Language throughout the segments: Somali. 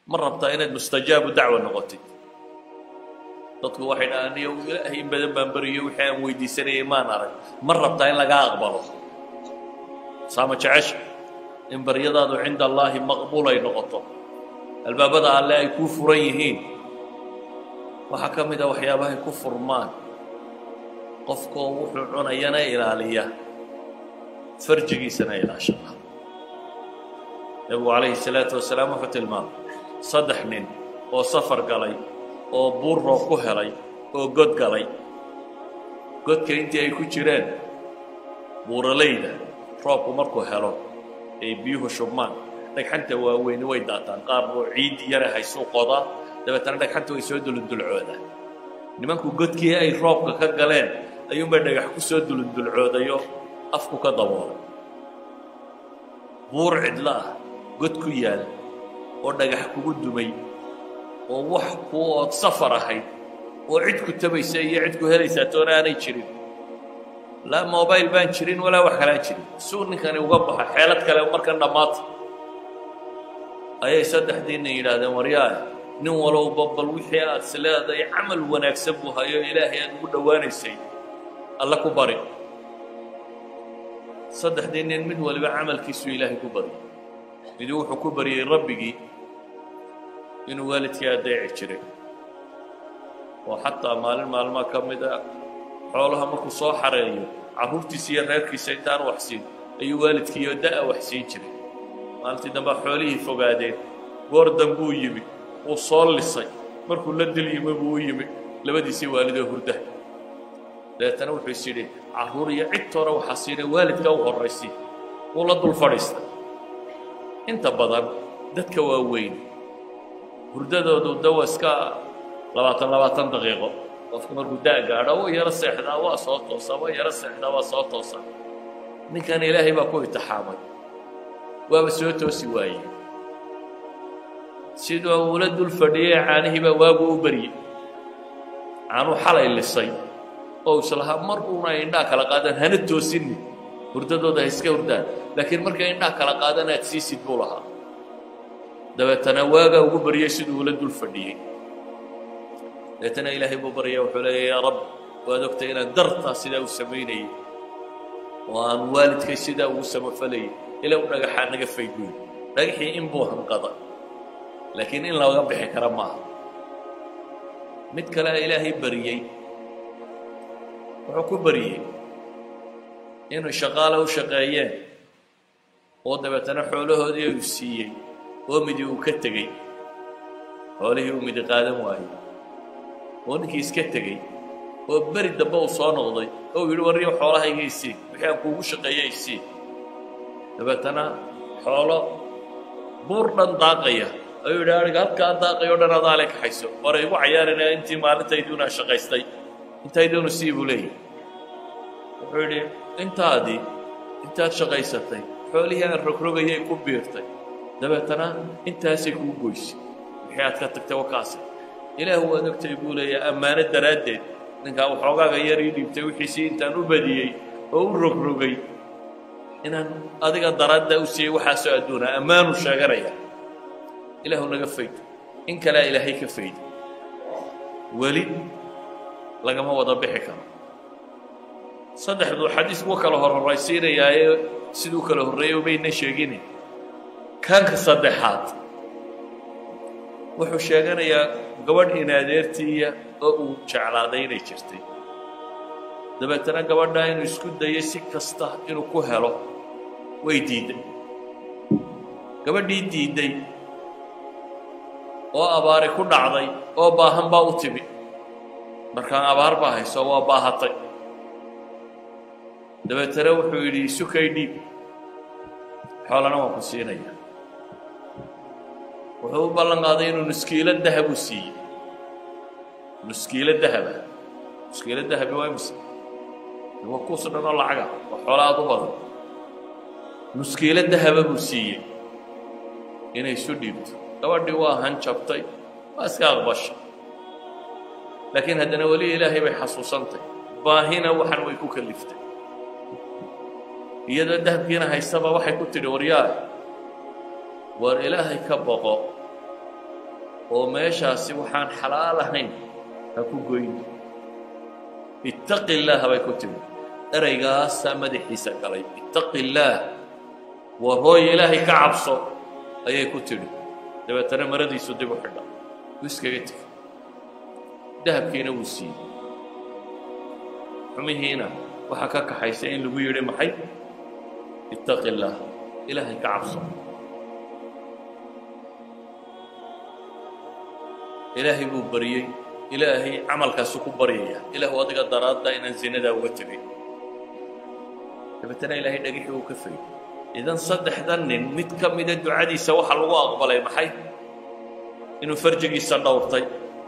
ma rabtaa inaad mustajaabu dacwa noqotid dadku waxay dhahaan niyo ilaahay in badan baan beriyo wixii aan weydiisanayay maan arag ma rabtaa in lagaa aqbalo saama jecesha in baryadaadu cinda allaahi maqbuul ay noqoto albaabada alle ay kuu furan yihiin waxaa ka mid a waxyaabahay ku furmaan qofkoo wuxuu cunayana ilaaliya farjigiisana ilaashada nebigu calayhi salaatu wasalaam wuxuu tilmaamay saddex nin oo safar galay oo buur roob ku helay oo god galay godka intii ay ku jireen buuralayda roobku markuu helo ay biyuhu shubmaan dhagxanta waaweyni way daataan qaar buu ciid yare haysuu qodaa dabeetana dhagxanta way soo dulundulcoodaan nimanku godkii ay roobka ka galeen ayuunbay dhagax ku soo dulundulcoodayo afku ka daboolay buur cidlo ah god ku yaal oo dhagax kugu dumay oo wax kuu ood safar ahayd oo cid ku tabaysa iyo cid ku helaysaa toona aanay jirin laa mobail baan jirin walaa wax kalaan jirin suu ninkani uga baxa xeelad kale markan dhammaata ayay saddexdiinna yidhaahdeen waryaah nin walowba bal wixii aad is leedahay camal wanaagsan buu hayo ilaahay aad ugu dhowaanaysay alla ku bari saddexdii nin mid waliba camalkiisuu ilaahay ku baryay midi wuxuu ku baryey rabbigii inuu waalidkii adeeci jiray oo xataa maalin maalmaa ka mid a xoolaha markuu soo xareeyo carruurtiisa iyo reerkiisa intaan waxsiin ayuu waalidkiiyo da'a waxsiin jiray maalintii dambea xoolihii fogaadeen goor dambuu yimi wuu soo lisay markuu la dil yimi buu u yimi labadiisii waalidoo hurda dabeetana wuxuu is yidhi carruur iyo cidtoona waxaa siinay waalidka u horraysi wuu la dul fadhiistay inta badan dadka waaweyn hurdadoodu dawa iska labaatan labaatan daqiiqo qofku markuu da' gaadho wa yaro seexdaa waa soo toosaa wa yaro seexdaa waa soo toosaa ninkan ilaahay baa ku itixaamay waaba soo toosi waayey siduu uula dul fadhiyey caanihii baa waagu u baryey caanuu xalay lisay oo islahaa mar uuna indhaa kala qaadaan hana toosinni hurdadooda ha iska hurdaan laakiin markay indhaa kala qaadaan aad siisid buu lahaa dabeetana waagaa ugu baryey siduu ula dul fadhiyey dabeetana ilaahay buu baryaya wuxuu leeya yaa rabb waad ogtay inaan dartaa sidaa u samaynayay oo aan waalidkay sidaa ugu samafalayay ilaa u dhagaxaa naga fayguy dhagaxii in buu hanqada laakiin in laga bixi kara maaha mid kale ilaahay baryey wuxuu ku baryey inuu shaqaale u shaqeeyeen oo dabeetana xoolahoodii uu siiyey oo midi uu ka tegey xoolihii uu midi qaadan waayey oo ninkii iska tegey oo beri dambe uu soo noqday oo uu yidhi warriyo xoolahayga isii wixii aan kuugu shaqeeya isii dabeetana xoolo buur dhan daaqaya ayuu yidhi ariga halkaa daaqay o dhan adaa le kaxayso hore igu cayaarina intii maalintayduunaa shaqaystay intayduunu sii buu leeyahy wuxuu yidhi intaadii intaad shaqaysatay xoolihii aan rogrogayay ku biirtay dabeetana intaasay kuu goysay wixii aad ka tagtay wakaase ilaahu waad ogtay buu leeyahay ammaano daraaddeed ninkaa waxoogaaga yar ii dhiibtay wixiisii intaan u badiyey oo u rogrogay inaan adiga daraadda u siiyey waxaasoo adduuna ammaanu sheeganaya ilaahu naga fayd in kalea ilaahay ka fayda weli lagama wada bixi karo saddexduu xadiisku kala hor horraysiinayaaye siduu kala horreeyo bayna sheegine kanka saddexaad wuxuu sheeganayaa gabadh inaadeertiiya oo uu jeclaaday inay jirtay dabeetana gabadhaa inuu isku dayay si kasta inuu ku helo way diidday gabadhii diidday oo abaari ku dhacday oo baahan baa u timi markaan abaar baa hayso waa baahatay dabeetana wuxuu yidhi isukay dhiib xoolana waan ku siinaya wuxuu u ballan qaaday inuu nuskiilo dahabu siiyey nuskiilo dahaba nuskiilo dahabi waa imise waa kuus dhan oo lacaga waa xoola aad u badan nuskiilo dahaba buu siiyey inay isu dhiibto gabadhii waa hanjabtay waa iska aqbasha laakiin haddana weli ilaahay bay xasuusantay baahina waxan way ku kaliftay iyadoo dahabkiina haystaba waxay ku tidhi waryaa war ilaahay ka boqo oo meeshaasi waxaan xalaal ahayn ha ku goyn ittaqi illaaha bay ku timi ereygaasaa madaxiisa galay ittaqi illaah war hooy ilaahay ka cabso ayay ku tidhi dabeetana maradiisu dib u xidha wuu iskaga tegey dahabkiina wuu siiyey xumihiina waxaa ka kaxaysa in lagu yidhi maxay ittaqi illaah ilaahay ka cabso ilaahay buu baryey ilaahay camalkaasu ku baryaya ilaahu adiga daraadda inaan zinadaa uga tegay dabeetana ilaahay dhagixii uu ka fayy idan saddexdan nin mid ka mida ducadiisa waxaa lagu aqbalay maxay inuu farjigiisa dhowrtay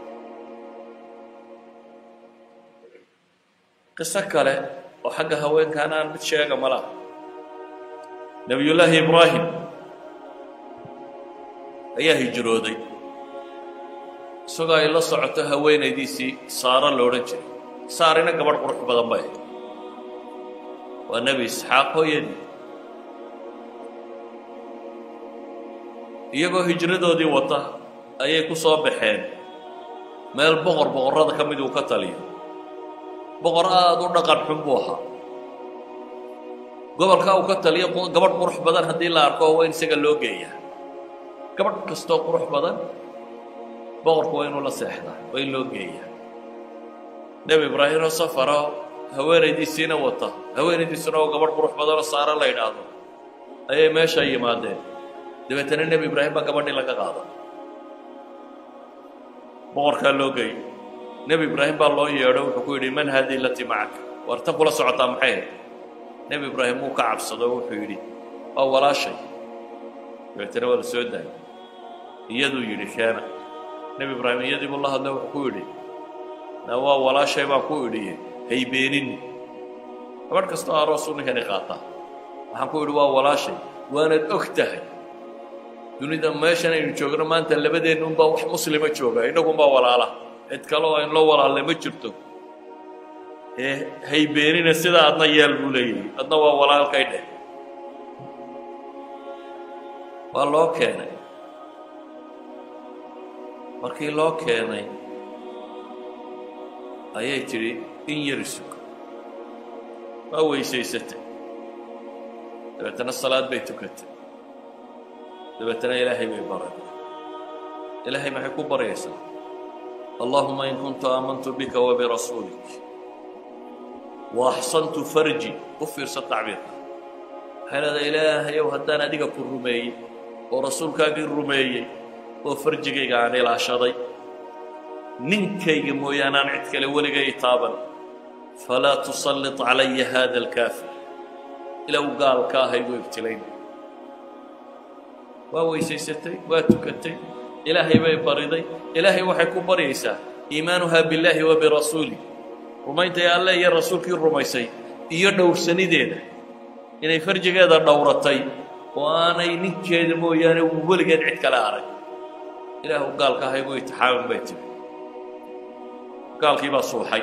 qiso kale oo xagga haweenkaana aan mid sheega malaha nebiyullaahi ibraahim ayaa hijrooday isagoo ay la socoto haweenaydiisii saaro la odhan jiray saarina gabadh qurux badan bay ahayd waa nebi isxaaq hooyadii iyagoo hijradoodii wata ayay ku soo baxeen meel boqor boqorrada ka mid uu ka taliyo boqor aada u dhaqan xun buu ahaa gobolkaa uu ka taliyo gabadh qurux badan haddii la arko waa in isaga loo geeyaa gabadh kastoo qurux badan boqorku waa inuu la seexdaa waa in loo geeyaa nebi ibraahim oo safaro haweenaydiisiina wata haweenaydiisuna oo gabadh qurux badanoo saaro la yidhaahdo ayay meesha yimaadeen dabeetana nebi ibraahim baa gabadhii laga qaada boqorkaa loo geeyey nebi ibraahim baa loo yeedho wuxuu ku yidhi man haadii latii macaka war tan kula socotaa maxay ahayd nebi ibraahim wuu ka cabsado wuxuu yidhi waa walaashay dabeetana waa la soo daayay iyaduu yidhi keena nebi ibraahim iyadii buu la hadlay wuxuu ku yidhi na waa walaashay baan ku idhiye haybeenin gabadh kastoo aroosuu ninkani qaataa waxaan ku idhi waa walaashay waanaad og tahay dunida meeshan aynu joogno maanta labadeenna unbaa wax muslima jooga innagunbaa walaala cid kale oo ayn loo walaalle ma jirto ee haybeenina sidaa adna yeel buu leeyahay adna waa walaalkay dheh waa loo keenay markii loo keenay ayay tidhi in yari suga waa weysaysatay dabeetana salaad bay tukatay dabeetana ilaahay bay baray ilaahay maxay ku baryaysaa allahuma in kuntu aamantu bika wabirasuulik wa axsantu farji u fiirsa tacbiirka waxay leedahay ilaahayow haddaan adiga ku rumeeyey oo rasuulkaagii rumeeyey oo farjigayga aan ilaashaday ninkayga mooyaane aan cid kale weligay taaban falaa tusallit calaya haada alkaafir ilow gaalka ahay buu ibtilayn waa weysaysatay waa tukatay ilaahay bay bariday ilaahay waxay ku baryaysaa iimaanuhaa billaahi wa birasuulih rumayntay alle iyo rasuulkii rumaysay iyo dhowrsanideeda inay farjigeeda dhowratay oo aanay ninkeeda mooyaane uu weligeed cid kale arag ilaahu gaalka ahay buu itixaamin bay tiri gaalkii baa suuxay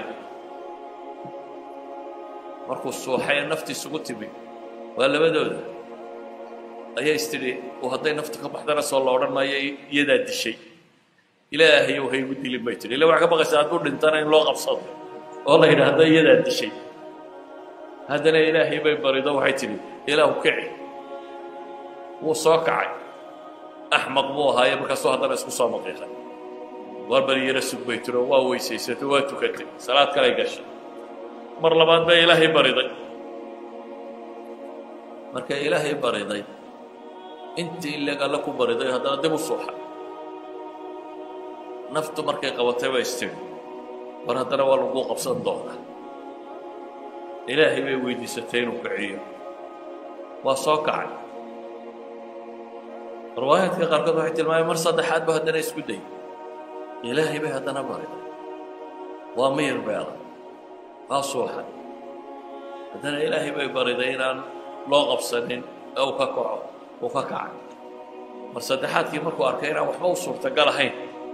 markuu suuxay ee naftiisugu timi waa labadooda ayaa istidhi oo hadday naftu ka baxdana soo la odhan maayo iyadaa dishay ilaahayow ha igu dilin bay tidhi illa waxaa ka baqaysaa hadduu dhintana in loo qabsado oo la yidhaahdo iyadaa dishay haddana ilaahay bay barido waxay tidhi ilaahu kici wuu soo kacay axmaq buu ahaaye markaasuu haddana isku soo maqiiqay waar bari yaro sug bay tiro waa weysaysatay waa tukatay salaad kalay gashay mar labaad bay ilaahay bariday markay ilaahay bariday intii ileg alle ku bariday haddana dib u suuxay naftu markay qabatay ba istiri war haddana waa laguu qabsan doonaa ilaahay bay weydiisatay inuu kiciyo waa soo kacay riwaayaadka qaarkood waxay tilmaameen mar saddexaad ba haddana isku day ilaahay bay haddana bariday waa miyir beela waa suuxay haddana ilaahay bay bariday inaan loo qabsanin ee uu ka kaco uu ka kacay mar saddexaadkii markuu arkay inaan waxba u suurtagal ahayn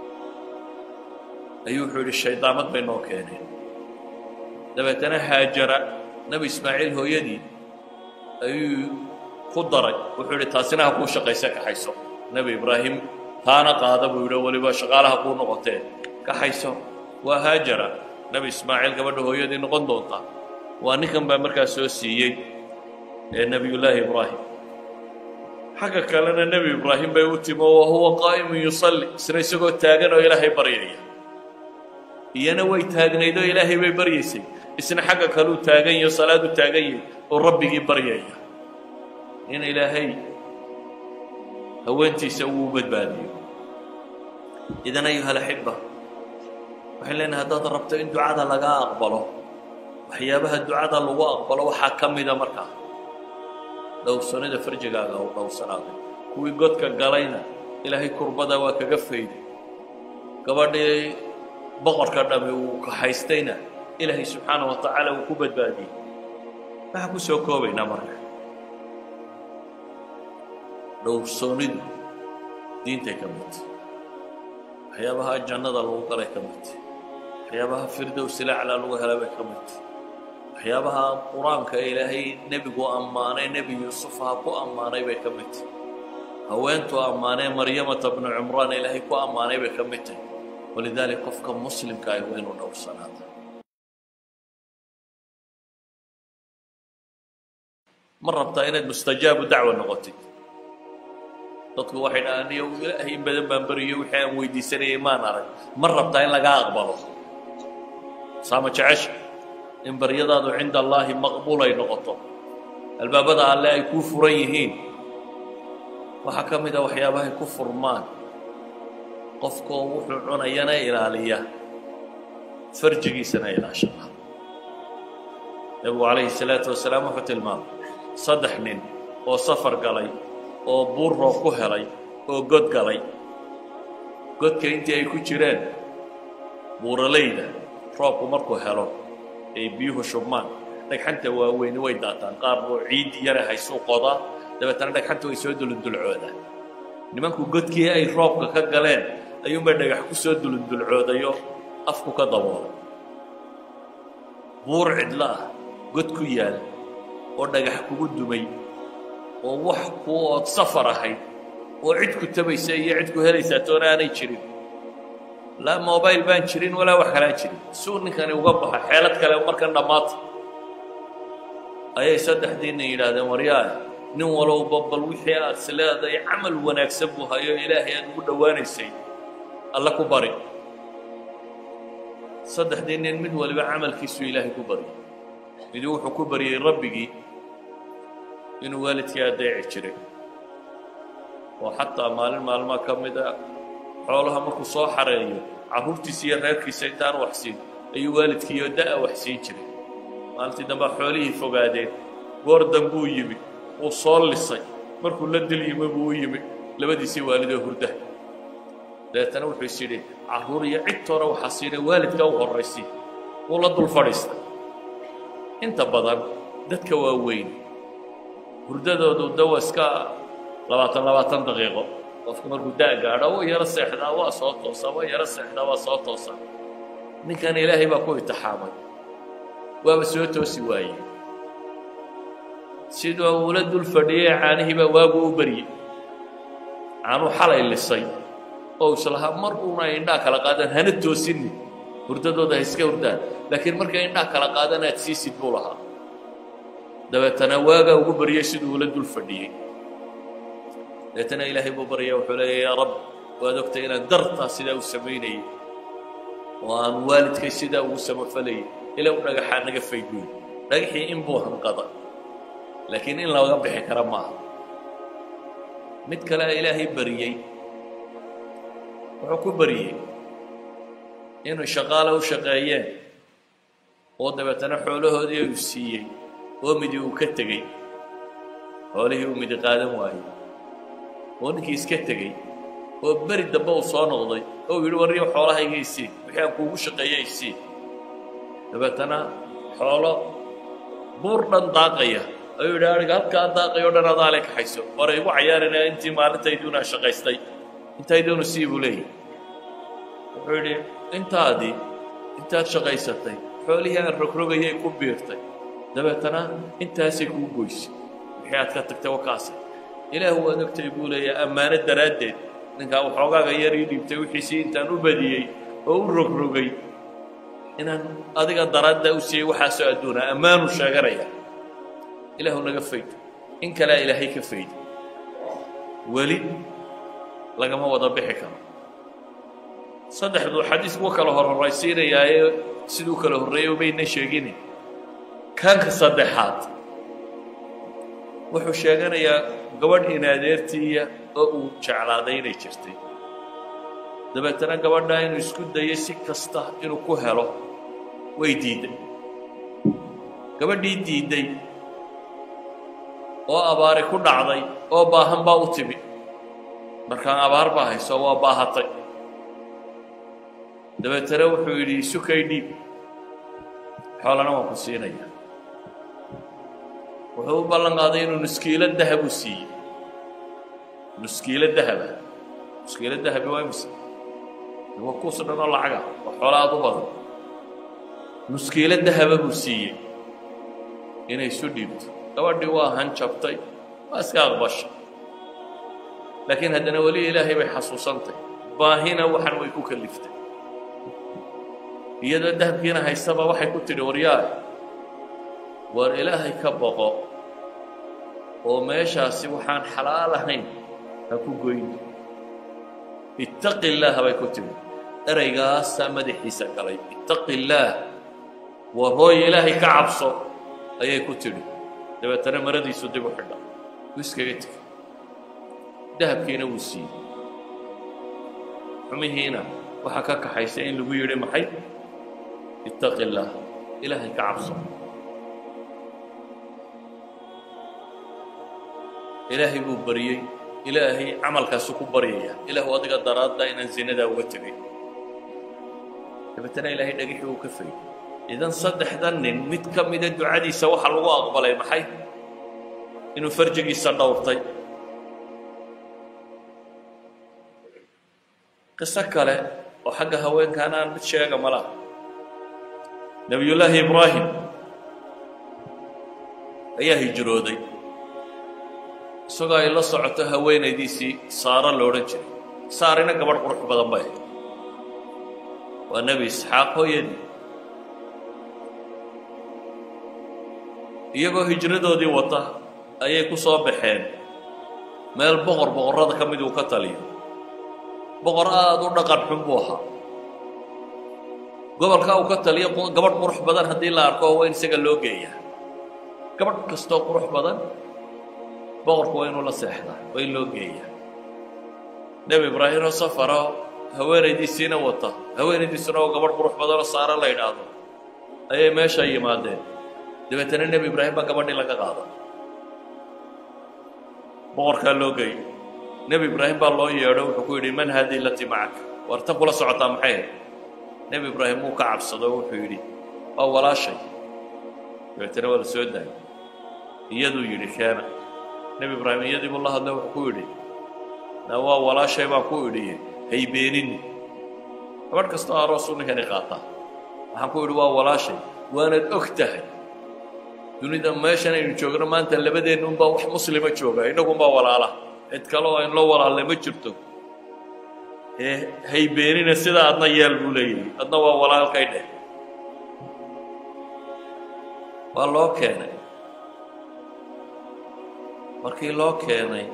ayuu wuxuu yidhi shaydaamad bay noo keeneen dabeetana haajara nebi ismaaciil hooyadii ayuu ku daray wuxuu yidhi taasina ha kuu shaqayse kaxayso nebi ibraahim taana qaada buu yidhi weliba shaqaalaha kuu noqotee kaxayso waa haajara nebi ismaaciil gabadha hooyadii noqon doonta waa ninkan baa markaa soo siiyey ee nebiyullaahi ibraahim xagga kalena nebi ibraahim bay u timo wa huwa qaa'imun yusalli isna isagoo taagan oo ilaahay baryaya iyana way taagnayd oo ilaahay bay baryaysay isna xagga kaleu taagan yaho salaad u taagan yahay oo rabbigii baryaya in ilaahay haweentiisa uu badbaadiyo idan ayuha alaxiba waxaan leenahay haddaad rabto in ducada lagaa aqbalo waxyaabaha ducada lagu aqbalo waxaa ka mida markaa dhowrsanida farjigaaga oo dhowrsanaaday kuwii godka galayna ilaahay kurbada waa kaga fayday gabadhii boqorka dhami uu kahaystayna ilaahay subxaana wa tacaala uu ku badbaadiyey waxaan ku soo koobaynaa marka dhowrsoonidu diintay ka midta waxyaabaha jannada lagu galay ka midta waxyaabaha firdowsilacla lagu helay bay ka midta waxyaabaha qur-aanka ilaahay nebigu ammaanay nebi yuusuf ha ku ammaanay bay ka mid tahy haweentuu ammaanee maryamata bnu cumraan ilaahay ku ammaanay bay ka mid tahy walidaalik qofka muslimka ah waa inuu dhowrsanaada ma rabtaa inaad mustajaabu dacwa noqotid dadku waxay dhahaan iyo ilaahay in badan baan beriyo wixii aan weydiisanayay maan arag ma rabtaa in lagaa aqbalo saama jecesha in baryadaadu cinda allaahi maqbuul ay noqoto albaabada alle ay kuu furan yihiin waxaa ka mid a waxyaabahay ku furmaan qofkoo wuxuu cunayana ilaaliya farjigiisana ilaashada nebigu calayhi salaatu wasalaam wuxuu tilmaamay saddex nin oo safar galay oo buur roob ku helay oo god galay godka intii ay ku jireen buuralayda roobku markuu helo ay biyuhu shubmaan dhagxanta waaweyni way daataan qaar buu ciid yara haysuu qodaa dabeetana dhagxanta way soo dulundulcoodaan nimanku godkii ay roobka ka galeen ayuunbay dhagax ku soo dulundulcoodayo afku ka daboolay buur cidlo ah god ku yaal oo dhagax kugu dumay oo wax ku ood safar ahayd oo cid ku tabaysa iyo cid ku helaysaa toona aanay jirin laa mobile baan jirin walaa wax kalaan jirin suu ninkani uga baxa xeelad kale markan dhammaata ayay saddexdiinna yidhaahdeen waryaah nin walowba bal wixii aad is leedahay camal wanaagsan buu hayo ilaahay aad ugu dhowaanaysay alle ku bari saddexdii nin mid waliba camalkiisuu ilaahay ku baryay midi wuxuu ku baryey rabbigii inuu waalidkii adeeci jiray oo xataa maalin maalmaa ka mid a xoolaha markuu soo xareeyo carruurtiisa iyo reerkiisa intaan wax siin ayuu waalidkiiyo da'a wax siin jiray maalintii dambaa xoolihii fogaadeen goor dambuu yimi wuu soo lisay markuu la dil yimi buu u yimi labadiisii waalidoo hurda dabeetana wuxuu is yidhi carruur iyo cid toona waxaa siinay waalidka u horraysi wuu la dul fadhiistay inta badan dadka waaweyn hurdadoodu dawa iska labaatan labaatan daqiiqo qofku markuu da' gaadho waa yaro seexdaa waa soo toosaa waa yaro seexdaa waa soo toosaa ninkan ilaahay baa ku itixaamay waaba soo toosi waayey siduu uula dul fadhiyey caanihii baa waagu u beryey caanuu xalay lisay oo islahaa mar uuna indhaa kala qaadaan hana toosinni hurdadooda ha iska hurdaan laakiin markay indhaa kala qaadaan aad siisid buu lahaa dabeetana waagaa ugu baryey siduu ula dul fadhiyey dabeetana ilaahay buu baryaya wuxuu leeya yaa rab waad ogtay inaan dartaa sidaa u samaynayay oo aan waalidkay sidaa ugu samafalayay ilaa u dhagaxaa naga fayguy dhagaxii in buu hanqada laakiin in laga bixi kara maaha mid kale ilaahay baryey wuxuu ku baryey inuu shaqaale u shaqeeyeen oo dabeetana xoolahoodii uu siiyey oo midi uu ka tegey xoolihii uu midi qaadan waayey oo ninkii iska tegey oo beri dambe uu soo noqday oo uu yidhi warriyo xoolahayga isii wixii aan kuugu shaqeeya isii dabeetana xoolo buur dhan daaqaya ayuu yidhi ariga halkaa daaqay o dhan adaa le kaxayso hore igu cayaarina intii maalintayduunaa shaqaystay intayduunu sii buu leeyahy wuxuu yidhi intaadii intaad shaqaysatay xoolihii aan rogrogayay ku biirtay dabeetana intaasay kuu goysay wixii aad ka tagtay wakaasa ilaah waad ogtay buu leeyahay ammaano daraaddeed ninkaa waxoogaaga yar ii dhiibtay wixiisii intaan u badiyey oo u rogrogay inaan adiga daraadda u siiyey waxaasoo adduuna ammaanu sheeganaya ilaahu naga fayd in kalea ilaahay ka faydi weli lagama wada bixi karo saddexdu xadiis kuwa kala horhoraysiinayaaye siduu kala horreeyo bayna sheegine kaanka saddexaad wuxuu sheeganayaa gabadh inaadeertiiya oo uu jeclaaday inay jirtay dabeetana gabadhaa inuu isku dayay si kasta inuu ku helo way diidday gabadhii diidday oo abaari ku dhacday oo baahan baa u timi markaan abaar baa hayso waa baahatay dabeetana wuxuu yidhi sukay dhiib xoolana waan ku siinaya wuxuu u ballan qaaday inuu nuskiilo dahabu siiyey nuskiilo dahaba nuskiilo dahabi waa imise waa kuus dhan oo lacaga waa xoola aad u badan nuskiilo dahaba buu siiyey inay isu dhiibto gabadhii waa hanjabtay waa iska aqbashay laakiin haddana weli ilaahay bay xasuusantay baahina waxan way ku kaliftay iyadoo dahabkiina haystaba waxay ku tidhi waryaah war ilaahay ka boqo oo meeshaasi waxaan xalaal ahayn ha ku goyni ittaqi illaaha bay ku timi eraygaasaa madaxiisa galay ittaqi illaah war hooy ilaahay ka cabso ayay ku tidhi dabeetana maradiisu dib u xidha wuu iskaga tegey dahabkiina wuu siiyey xumihiina waxaa ka kaxaysay in lagu yidhi maxay ittaqi illaah ilaahay ka cabso ilaahay buu baryey ilaahay camalkaasu ku baryaya ilaahu adiga daraadda inaan zinadaa uga tegay dabeetana ilaahay dhagixii uu ka fayay idan saddexdan nin mid ka mida ducadiisa waxaa lagu aqbalay maxay inuu farjigiisa dhowrtay qiso kale oo xagga haweenkaana aan mid sheega ma laha nebiyullaahi ibraahim ayaa hijrooday isagoo ay la socoto haweenaydiisii saaro la odhan jiray saarina gabadh qurux badan bay ahayd waa nebi isxaaq hooyadii iyagoo hijradoodii wata ayay ku soo baxeen meel boqor boqorrada ka mid uu ka taliyo boqor aada u dhaqan xun buu ahaa gobolkaa uu ka taliyo gabadh qurux badan haddii la arko waa in isaga loo geeyaa gabadh kastoo qurux badan boqorku waa inuu la seexdaa waa in loo geeyaa nebi ibraahim oo safaro haweenaydiisiina wata haweenaydiisuna oo gabadh qurux badanoo saaro la yidhaahdo ayay meesha yimaadeen dabeetana nebi ibraahim baa gabadhii laga qaada boqorkaa loo geeyey nebi ibraahim baa loo yeedho wuxuu ku yidhi man haadii lati macaka war tan kula socotaa maxay ahayd nebi ibraahim wuu ka cabsado wuxuu yidhi waa walaashay dabeetana waa la soo daayay iyaduu yidhi keena nebi ibraahim iyadii buu la hadlay wuxuu ku yidhi na waa walaashay baan ku idhiye haybeenini gabadh kastoo aroosuu ninkani qaataa waxaan ku idhi waa walaashay waanad og tahay dunida meeshan aynu joogno maanta labadeenna unbaa wax muslima jooga innagunbaa walaala cid kale oo aynlo walaalnay ma jirto ee haybeenina sidaa adna yeel buu leeyahay adna waa walaalkay dheh waa loo keenay markii loo keenay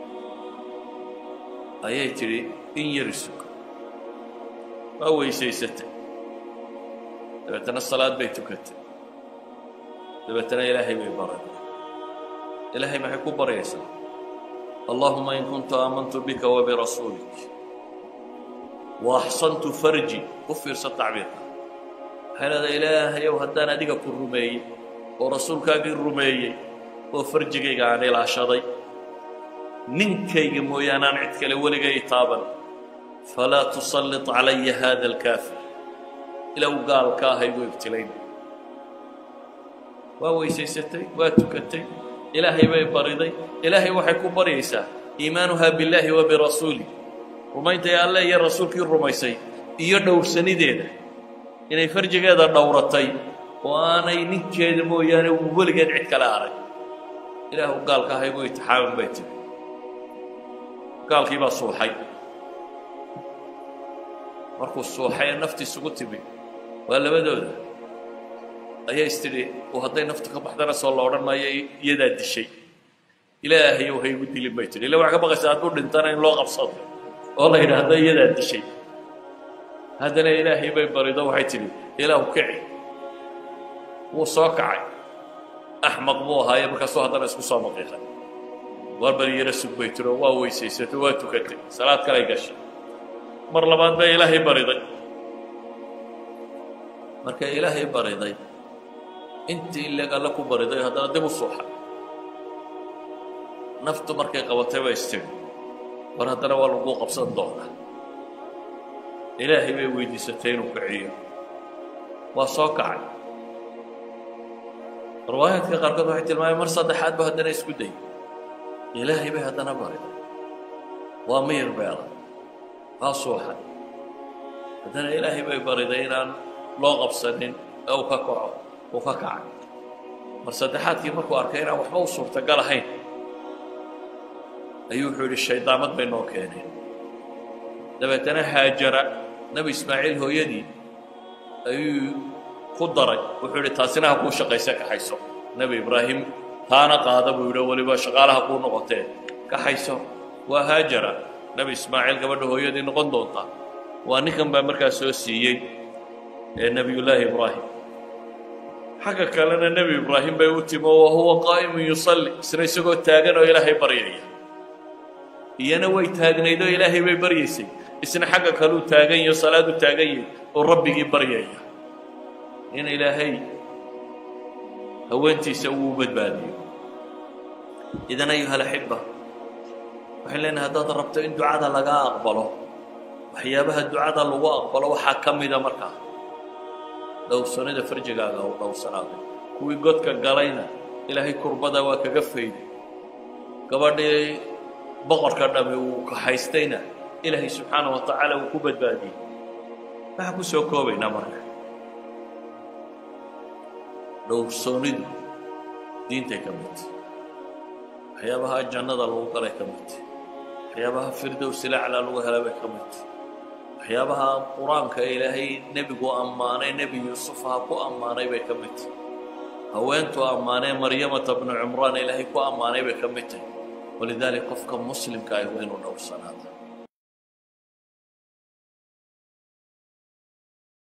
ayay tidhi in yari suga waa weysaysatay dabeetana salaad bay tukatay dabeetana ilaahay bay baray ilaahay maxay ku baryaysaa allahuma in kuntu aamantu bika wabirasuulik wa axsantu farji u fiirsa tacbiirka waxay leedahay ilaahayow haddaan adiga ku rumeeyey oo rasuulkaagii rumeeyey oo farjigayga aan ilaashaday ninkayga mooyaanaan cid kale weligay taaban falaa tusallit calaya hada alkaafir ilow gaalka ahaygu ibtilayn waa weysaysatay waa tukatay ilaahay bay bariday ilaahay waxay ku baryaysaa iimaanuhaa billaahi wa birasuulih rumayntay alle iyo rasuulkii rumaysay iyo dhowrsanideeda inay farjigeeda dhowratay oo aanay ninkeeda mooyaane weligeed cid kale arag ilaahu gaalka ahaygu itixaamin bay tiri gaalkii baa suuxay markuu suuxay ee naftiisugu timi waa labadooda ayaa istidhi oo hadday naftu ka baxdana soo la odhan maayo iyadaa dishay ilaahayow ha igu dilin bay tidhi illa waxaa ka baqaysa hadduu dhintana in loo qabsado oo la yidhaahdo iyadaa dishay haddana ilaahay bay barido waxay tidhi ilaahu kici wuu soo kacay axmaq buu ahaaye markaasuu haddana isku soo maqiiqay waar bari yaro sug bay tiro waa weysaysato waa tukatay salaad kalay gashay mar labaad bay ilaahay bariday markay ilaahay bariday intii ileg alle ku bariday haddana dib u suuxa naftu markay qabatay bay istiri war haddana waa lagu qabsan doonaa ilaahay bay weydiisatay inuu kiciyo waa soo kacay riwaayaadka qaarkood waxay tilmaameen mar saddexaad ba haddana isku dayay ilaahay bay haddana bariday waa miyir beela waa suuxay haddana ilaahay bay bariday inaan loo qabsanin ee uu ka kaco uu ka kacay mar saddexaadkii markuu arkay inaan waxba u suurtagal ahayn ayuu wuxuu yidhi shaydaamad bay noo keeneen dabeetana haajara nebi ismaaciil hooyadii ayuu ku daray wuxuu yidhi taasina ha kuu shaqayse kaxayso nebi ibraahim taana qaada buu yidhi weliba shaqaalaha kuu noqotee kaxayso waa haajara nebi ismaaciil gabadha hooyadii noqon doonta waa ninkan baa markaa soo siiyey ee nebiyullaahi ibraahim xagga kalena nebi ibraahim bay u timo wa huwa qaa'imun yusalli isna isagoo taagan oo ilaahay baryaya iyana way taagnayd oo ilaahay bay baryaysay isna xagga kaluu taagan yaho salaadu taagan yahay oo rabbigii baryaya in ilaahay haweentiisa uu badbaadiyo idan ayuha alaxiba waxaan leenahay haddaad rabto in ducada laga aqbalo waxyaabaha ducada lagu aqbalo waxaa ka mida markaa dhowrsanida farjigaaga u dhowrsanaaday kuwii godka galayna ilaahay kurbada waa kaga fayday gabadhii boqorka dhami uu kahaystayna ilaahay subxaana wa tacaala uu ku badbaadiyey waxaan ku soo koobaynaa marka dhowrsoonidu diintay ka midta waxyaabaha jannada lagu galay ka midta waxyaabaha firdowsilaclaa lagu hela bay ka midta waxyaabaha qur-aanka ilaahay nebigu ammaanay nebi yuusuf ha ku ammaanay bay ka mid tahy haweentuu ammaanee maryamata bnu cumraan ilaahay ku ammaanay bay ka mid tahy walidaalik qofka muslimka ah waa inuu dhowrsanaada